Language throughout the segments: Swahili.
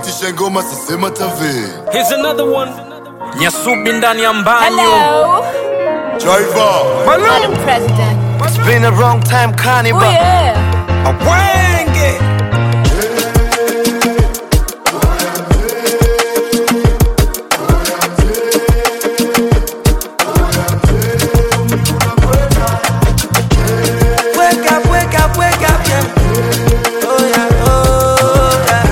itisha ngoma sisema tave Here's another one. Nyasubi ndani ya mbanyo. Hello, driver Madam President. It's been a long time, Oh carnival. yeah. Awenge. Wake up, wake up, wake up, yeah. Oh yeah, oh yeah.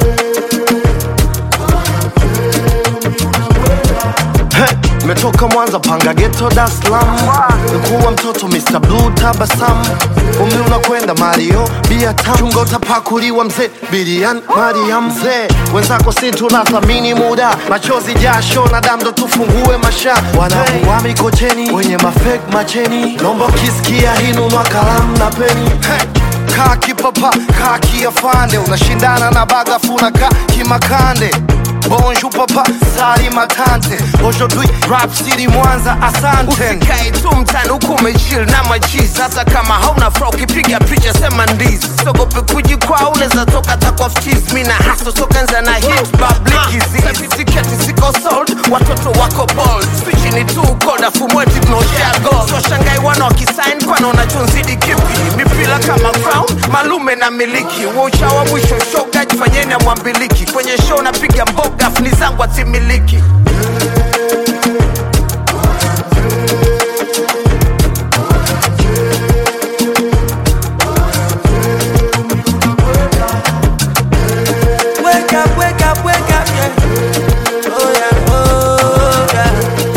Hey, Metoka Mwanza panga ghetto Dar es Salaam Nikuwa mtoto Mr. Blue tabasamu Umri unakwenda Mario bia tamu Chunga utapakuliwa mzee Bilian Mariam mzee Wenzako si tunathamini muda Machozi jasho na damu ndo tufungue masha Wanakuwa mikocheni Wenye mafake macheni Nomba ukisikia hinunua kalamu na peni hey. Kaa kipapa, kaa kiafande Unashindana na bagafuna ka kimakande Bonjour papa, sari matante Aujourd'hui rap city Mwanza asante usikae tu mtani huku umechill na machizi hata kama hauna fra ukipiga picha sema ndizi sogope kujikwaa unaweza toka takwa ftiz mi na haso sokanza na hit bablikizi tiketi ziko sold watoto wako bold spichi ni tu koda fumweti tunaoshea gold so shangai wana wakisain kwana unachonzidi kipi mipila kama crown malume na miliki wauchawa mwisho shoga jifanyeni amwambiliki kwenye show napiga mboga funi zangu atimiliki Wake up, wake up, wake up, yeah. Oh yeah, oh yeah.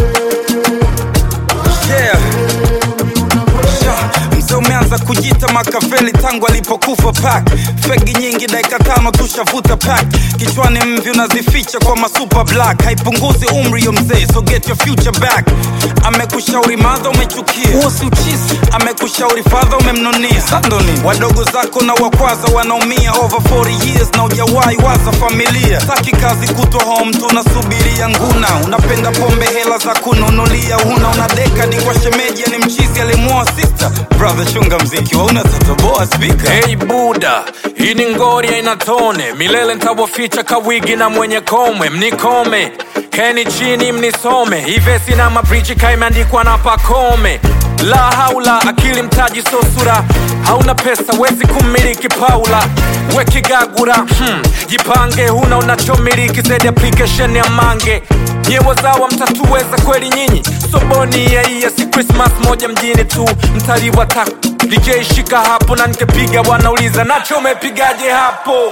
Yeah. Yeah. Mzee umeanza kujita Makaveli tangu alipokufa pak fegi nyingi dakika tano tushavuta pak kichwani mvi unazificha kwa masuper black haipunguzi umri yo mzee so get your future back amekushauri madha umechukia huo si uchizi amekushauri fadha umemnunia sandoni wadogo zako na wakwaza wanaumia over 40 years na ujawahi waza familia taki kazi kutwa home tunasubiria nguna unapenda pombe hela za kununulia huna una dekadi kwa shemeji ni mchizi alimuoa sister brother chunga mziki wauna tatoboa spika Hey Buda, hii ni ngori haina tone, milele ntawaficha kawigi na mwenye komwe, mnikome keni chini mnisome, ivesi na mabriji kaimeandikwa na pakome. La haula, akili mtaji so sura, hauna pesa wezi kumiliki Paula wekigagura hmm. Jipange, huna unachomiliki zaidi application ya mange nyewe zawa mtatuweza kweli nyinyi soboni yaiya si krismas moja mjini tu mtaliwa taku DJ shika hapo na nikepiga wanauliza nacho umepigaje hapo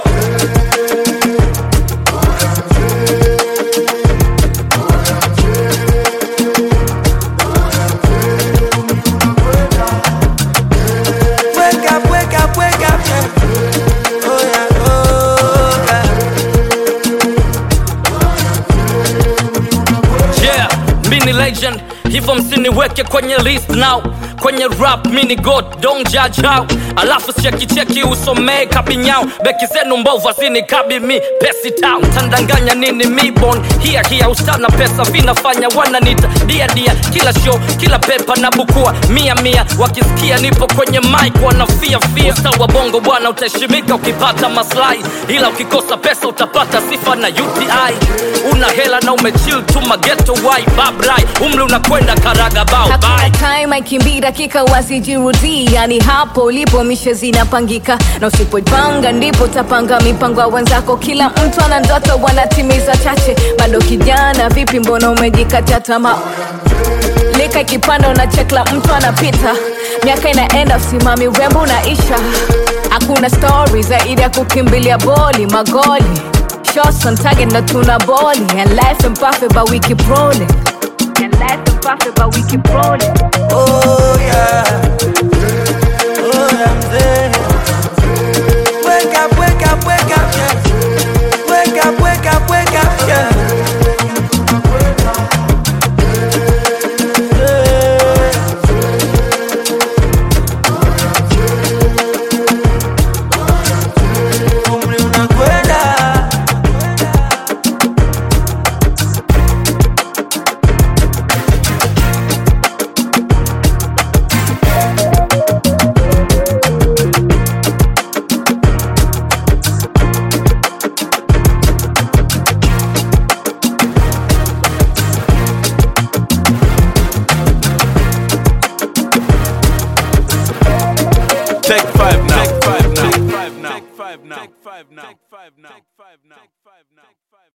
Wake up, wake up, wake up, yeah. Oh yeah, oh yeah. yeah mini legend hivyo msiniweke kwenye list now kwenye rap mini god don't judge how alafu chekicheki usomee kabinyao beki zenu mbovu azinikabi mi pesi town tandanganya nini mibon hia hia ustana pesa vinafanya wananita dia dia kila show kila pepa na bukua mia mia wakisikia nipo kwenye mic wanafia fia usta wa bongo bwana utaheshimika ukipata maslahi ila ukikosa pesa utapata sifa na uti una hela na umechill tu mageto wai babrai umri unakwenda karaga bao Hakuna bye time aikimbii dakika wasijirudii, yani hapo ulipo mishe zinapangika, na usipoipanga ndipo utapanga mipango ya wenzako. Kila mtu ana ndoto, wanatimiza chache. Bado kijana, vipi, mbona umejikatia tamaa? lika ikipanda unachekla mtu anapita miaka inaenda usimami urembo unaisha hakuna stori zaidi ya kukimbilia boli magoli shots on target na tuna boli and life and perfect but we keep rolling and life and perfect but we keep rolling Oh yeah. Oh yeah, mzee. Wake up, wake up, wake up, yeah. Wake up, wake up, wake up, yeah. Umri unakwenda. take five